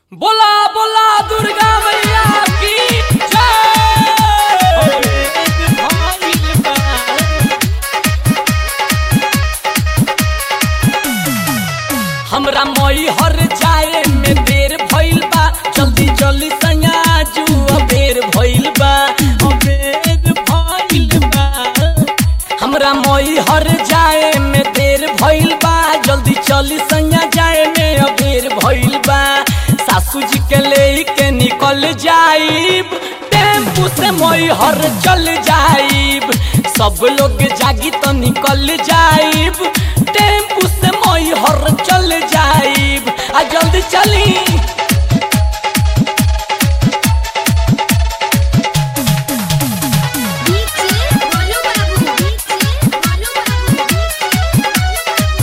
बोला बोला दुर्गा मैया की जय हमरा मई हर जाए में देर भइल बा जल्दी जल्दी सैया जू अबेर भइल बा अबेर भइल बा हमरा मई हर जाए में देर भइल बा जल्दी चली सैया जाए में अबेर भइल बा सासू जी के ले के निकल जाइब टेम्पू से मई हर चल जाइब सब लोग जागी तो निकल जाइब टेम्पू से मई हर चल जाइब आ जल्दी चली डीजे बोलो बाबू डीजे बोलो बाबू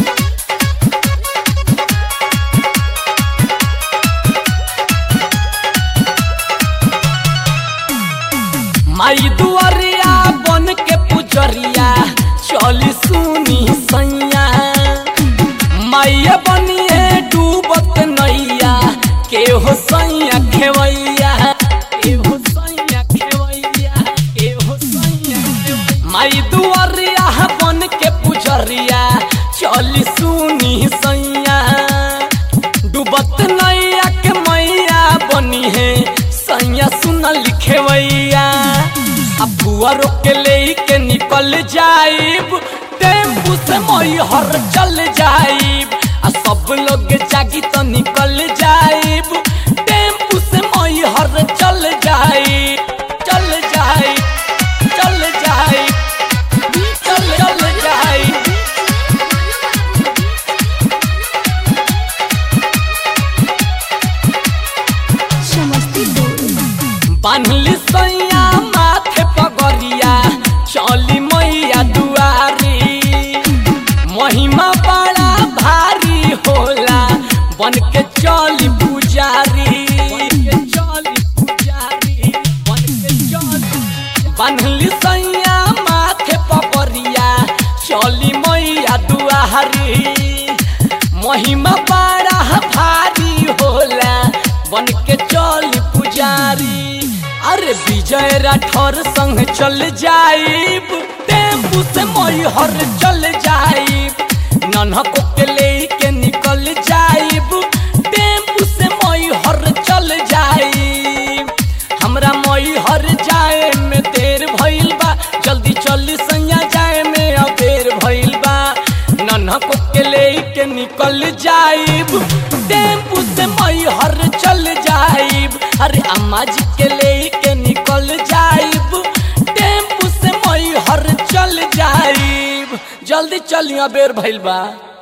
माई दुआरिया बन के पुजरिया चली सुनी सैया माइया बनिए डूबत नैया के हो सैया खेवैया के हो सैया खेवैया के हो सैया खेवैया। माई दुआरिया बन के पुजरिया चली सुनी सैया डूबत नैया के मैया बनी है सैया सुन लिखेवैया अब बुआ रोक के ले के निकल जाइब टेम्पू से मई हर चल जाइब आ सब लोग जागी तो निकल जाइब टेम्पू से मई हर चल जाइब चल जाइब चल जाइब चल चल जाइब समस्तीपुर बान्हली सैया माथे पगरिया चली मैया दुआरी महिमा बड़ा भारी होला बन के चली पुजारी बान्हली सैया माथे पगरिया चली मैया दुआरी महिमा बड़ा भारी होला बन के चल पुजारी अरे विजय राठौर संग चल जाइब टेम्पू से मई हर चल जाइब नन्हको के ले के निकल जाइब टेम्पू से मई हर चल जाइब हमरा मई हर जाए में देर भइल बा जल्दी चली सैया जाए में अबेर भइल बा नन्हको के ले के निकल जाइब टेम्पू से मई हर चल जाइब अरे अम्मा जी के ले के निकल जाइब टेम्पू से मई हर चल जाइब जल्दी चलिया बेर भइल बा